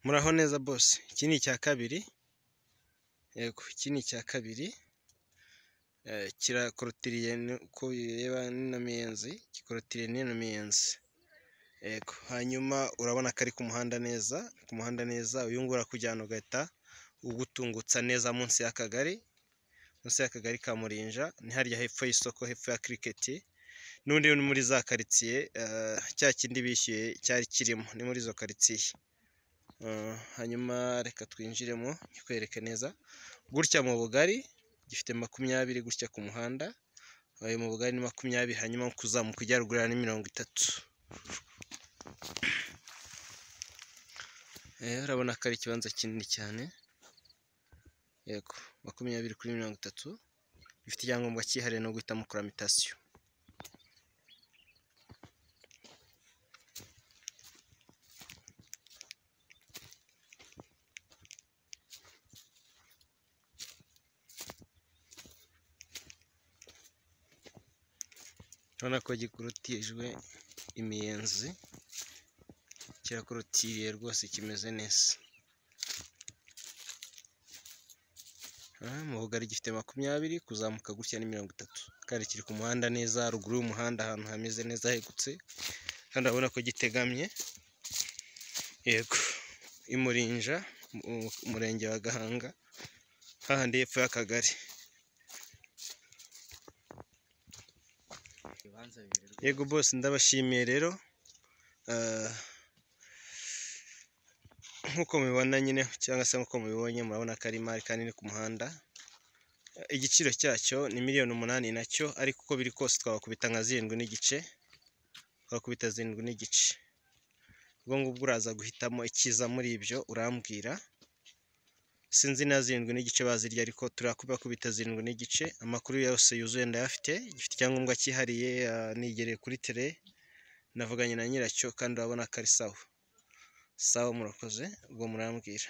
Muraho neza bose, iki ni icya kabiri, yego iki ni icya kabiri, kirakorotiriye uko bireba n'ino miyenzi, gikorotiriye n'ino miyenzi, yego hanyuma urabona ko ari ku muhanda neza, ku muhanda neza, uyu nguyu urakujyana ugahita ugutungutsa neza munsi y'akagari, munsi y'akagari ka Murinja, ni harya hepfo y'isoko, hepfo ya kiriketi, n'ubundi ni muri za karitsiye, cya kindi bishyuye cyari kirimo, ni muri izo karitsiye. Hanyuma reka twinjiremo nkikwereke neza, gutya mu bugari gifite makumyabiri gutya ku muhanda, mu bugari ni makumyabiri, hanyuma kuzamuka ujya ruguru ni mirongo itatu. Urabona ko ari ikibanza kinini cyane, yego makumyabiri kuri mirongo itatu, gifite icyangombwa cyihariye no guhitamo karamitasiyo. Urabona ko gikorotirijwe imiyenzi, kirakorotiriye rwose kimeze neza. Mu bugari gifite makumyabiri, kuzamuka gutya ni mirongo itatu, kandi kiri ku muhanda neza, ruguru y'umuhanda ahantu hameze neza hegutse, kandi urabona ko gitegamye, yego i Murinja, umurenge wa Gahanga, hahandi hepfo y'akagari. yego bose ndabashimiye rero nk'uko mubibona nyine cyangwa se nk'uko mubibonye murabona ko ari imari kanini ku muhanda igiciro cyacyo ni miliyoni umunani nacyo ariko uko biri kose twabakubita nka zirindwi n'igice twakubita zirindwi n'igice ubwo ngubwo uraza guhitamo ikiza muri ibyo urambwira sinzi na zirindwi n'igice bazirya ariko turakubakubita zirindwi n'igice amakuru yose yuzuye ndayafite gifite icyangombwa cyihariye nigereye kuri tere navuganye na nyiracyo kandi urabona ko ari sawa sawa murakoze ubwo murambwira